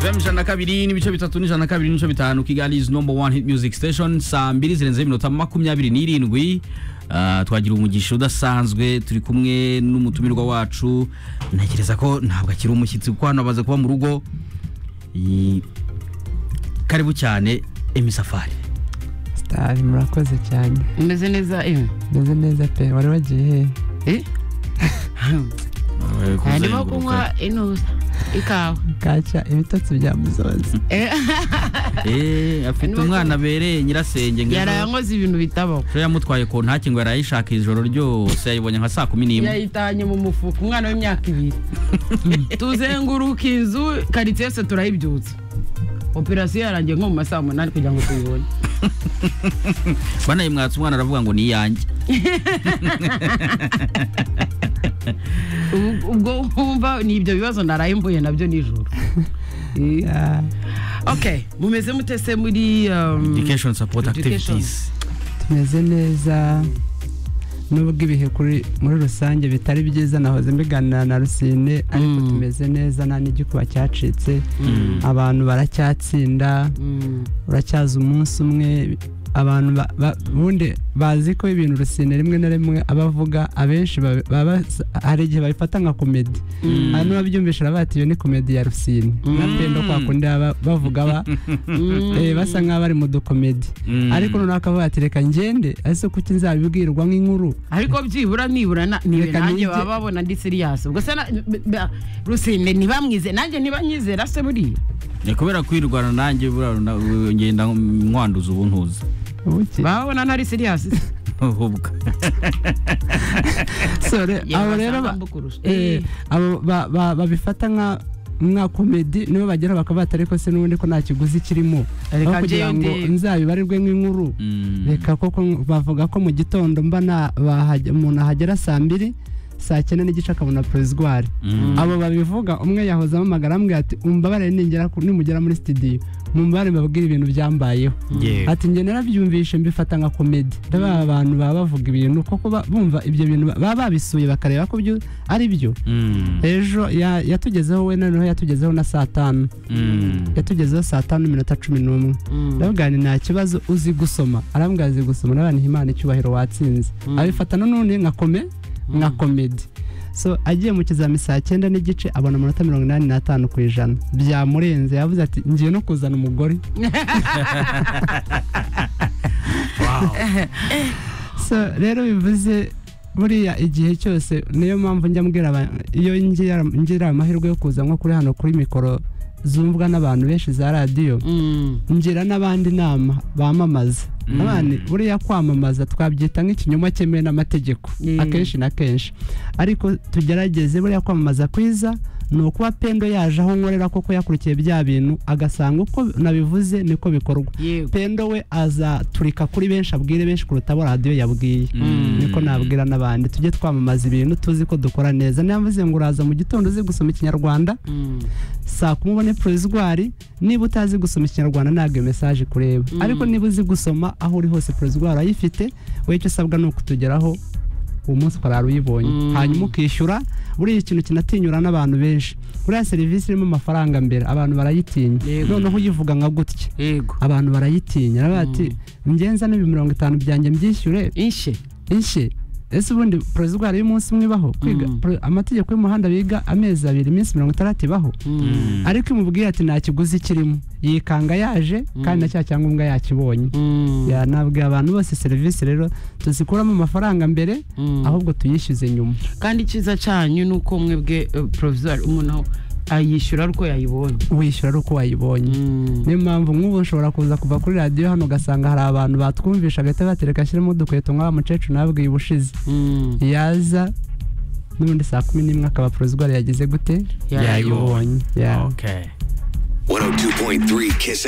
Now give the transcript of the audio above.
FM ijana na kabiri n'ibice bitatu n'ijana na kabiri n'ibice bitanu Kigali is number one hit music station saa mbiri zirenzeho iminota makumyabiri n'irindwi Ah, twagira umugisha udasanzwe turi kumwe n'umutumirwa wacu ntekereza ko ntabwo akiri umushyitsi kuko hano amaze kuba mu rugo I- karibu cyane emisafari sitari murakoze cyane umeze neza ewe meze neza pe wari wagiye he Eh? harimo kunywa intuza ikawa kaca ibitotsi bya muzozi Eh, Eh, afite Harimo umwana abereye nyirasenge ngo ejo- yarayankoze ibintu bitabaho ejo yamutwaye ku ntake ngo yarayishaka ijoro ryose yayibonye nka saa kumi n'imwe yayitanye mu mufuka umwana w'imyaka ibiri tuzenguruka inzu karitsiye yose turayibyutsa operasiyo yarangiye nko mu masaha umunani kugira ngo tuyibone banayimwatse umwana aravuga ngo ni iyanjye Ubu- ubwo wumva ni ibyo bibazo naraye mvuye nabyo nijoro Eh, Ah, okay mumeze mute se muri um, education support Education. activities tumeze neza nubwo ibihe kuri muri rusange bitari byiza nahoze mbiganira na rusine ariko Mm. tumeze neza nta n'igikuba cyacitse Mm. abantu baracyatsinda mm, uracyaza umunsi umwe abantu ba- ba- bundi bazi ko ibintu rusine rimwe na rimwe abavuga abenshi baba- baba- hari igihe babifata nka komedi Mm. hanyuma babyumvisha baravuga bati iyo ni komedi ya rusine nka pendo kwa kundi baba bavuga ba mm. eh, basa nk'aho bari mu dukomedi Mm. ariko noneho akavuga ati reka ngende ese kuki nzabibwirwa nk'inkuru ariko byibura nibura na- niwe Reka nanjye nige. baba babona ndi siriyasi ubwo se na- b- b- rusine ntibamwize nanjye ntibanyizera se buriya ni kubera kwirwana nanjye buriya runa- u- ngenda nkwanduza ubu ntuza Ubuki. baba babona ntari siriyasi ahubwo sore abo rero ba- eh, abo ba- ba- babifata nka nka komedi nibo bagera bakavuga ati ariko se n'ubundi ko nta kiguzi kirimo Reka aho kugira ngo ngende. nzabibarirwe nk'inkuru Mm. reka koko bavuga ko mu gitondo mba na- bahage- umuntu ahagera saa mbiri saa cyenda n'igice akabona perezidwari Mm. abo babivuga umwe yahoze amamagara amubwira ati umbabarire ningera ku- nimugera muri sitidiyo mumbare mbabwire ibintu byambayeho Yeah. ati njye narabyumvishe mbifata nka komedi ndabona abantu baba bavuga ibintu kuko ba- bumva ibyo bintu ba- baba babisuye bakareba ko byo ari byo Mm. ejo ya- yatugezeho we noneho yatugezeho na saa tanu Mm. yatugezeho saa tanu n'iminota cumi n'umwe ndabwira nti nta kibazo uzi gusoma arambwira azi gusoma n'abantu imana icyubahiro watsinze Mm. abifata n'ubundi nka kome nka komedi so agiye mu kizami saa cyenda n'igice abona amanota mirongo inani n'atanu ku ijana byamurenze yavuze ati ngiye no kuzana umugore so rero bivuze buriya igihe cyose niyo mpamvu njya mbwira aba- iyo ngira ngira amahirwe yo kuza nko kuri hano kuri mikoro zumvwa n'abantu benshi za radiyo ngira n'abandi inama bamamaza Mm. abandi buriya kwamamaza twabyita nk'ikinyoma cyemewe n'amategeko Mm. akenshi na kenshi ariko tugerageze buriya kwamamaza kwiza ni ukuba pendo yaje aho nkorera koko yakurikiye bya bintu agasanga uko nabivuze niko bikorwa pendo we azaturika kuri benshi abwire benshi kuruta abo radiyo yabwiye Mm. niko nabwira n'abandi tujye twamamaza ibintu tuzi ko dukora neza niyo mvuze ngo uraza mu gitondo uzi gusoma ikinyarwanda saa kumi ubone perezidwari niba utazi gusoma ikinyarwanda ntabwo iyo mesaje kureba Mm. ariko niba uzi gusoma aho uri hose perezidwari ayifite wowe icyo usabwa ni ukutugeraho uwo munsi ukarara uyibonye Mm. hanyuma ukishyura buriya ikintu kinatinyura n'abantu benshi buriya serivisi irimo amafaranga mbere abantu barayitinya Yego. noneho uyivuga nka gutya yego abantu barayitinya aravuga ati ngenza n'ibi mirongo itanu byanjye mbyishyure inshe inshye ese ubundi perezidwari y'umunsi umwe ibaho kwiga Mm. pre- amategeko y'umuhanda biga amezi abiri iminsi mirongo itandatu ibaho Mm. ariko imubwira ati nta kiguzi kirimo yikanga yaje kandi na cya cyangombwa yakibonye yanabwiye abantu bose serivisi rero tuzikuramo amafaranga mbere ahubwo tuyishyuze nyuma kandi icyiza cyanyu ni uko mwebwe porovizwari umuntu ayishyura ari uko yayibonye wishyura ari uko wayibonye niyo mpamvu nk'ubu nshobora kuza kuva kuri radiyo hano ugasanga hari abantu batwumvisha agahita batereka ashyiremo udukweto nk'aba mukecuru nabwiye ubushize yaza n'ubundi saa kumi n'imwe akaba porozwari yagize gute Yayibonye. yayibonye Ya. Okay. 102.3 Kiss